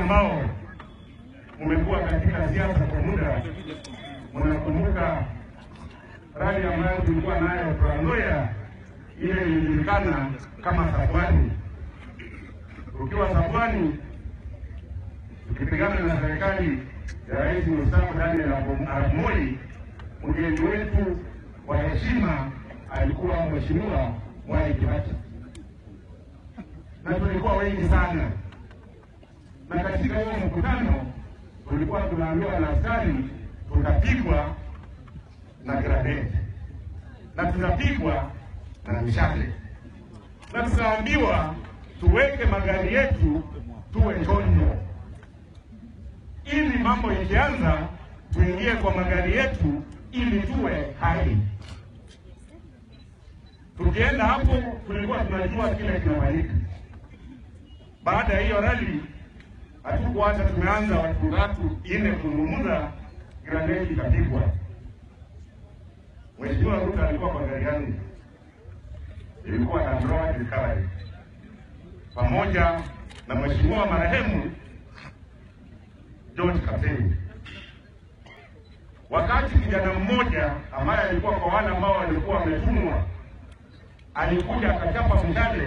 ambao mmekuwa katika siasa kwa muda, mnakumbuka rali ambayo tulikuwa nayo Trans Nzoia, ile ilijulikana kama Safwani. Ukiwa Safwani, tukipigana na serikali ya Rais mstaafu Daniel Arap Moi, mgeni wetu wa heshima alikuwa Mheshimiwa Mwai Kibaki, na tulikuwa wengi sana, na katika huo mkutano tulikuwa tunaambiwa na askari tutapigwa na graneti na tutapigwa na mishale, na tukaambiwa tuweke magari yetu tuwe chonjo, ili mambo ikianza tuingie kwa magari yetu ili tuwe hai. Tukienda hapo, tulikuwa tunajua kile kinafanyika. Baada ya hiyo rali, hatukuacha tumeanza watu tatu ine kuzungumza, graneti ikapigwa. Mheshimiwa Ruto alikuwa kwa gari yangu, ilikuwa na Road Recovery pamoja na mheshimiwa marehemu George Kapteni. Wakati kijana mmoja ambaye alikuwa kwa wale ambao walikuwa wametumwa alikuja akachapa mshale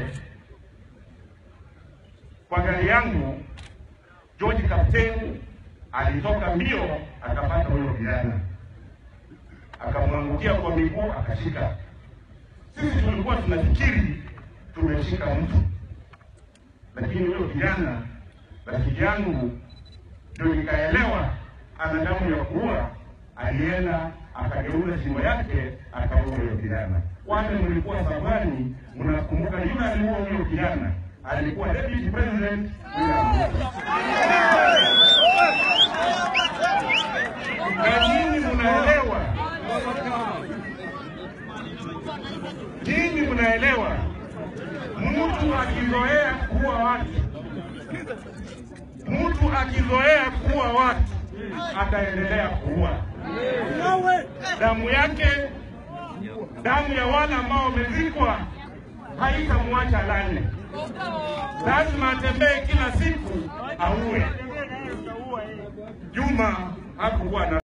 kwa gari yangu, George Kapteni alitoka mbio akapata huyo kijana akamwangukia kwa miguu akashika. Sisi tulikuwa tunafikiri tumeshika mtu, lakini huyo kijana rafiki yangu ndio nikaelewa ana damu ya kuua. Alienda akageuza shingo yake akaua huyo kijana. Wale mlikuwa safari, mnakumbuka yule aliua huyo kijana alikuwa deputy president William Ruto. Na nyinyi mnaelewa Nyinyi mnaelewa, mtu akizoea kuwa watu, mtu akizoea kuwa watu ataendelea kuua. Damu yake, damu ya wale ambao wamezikwa haitamwacha lale, lazima atembee kila siku auwe. Juma hakukuwa na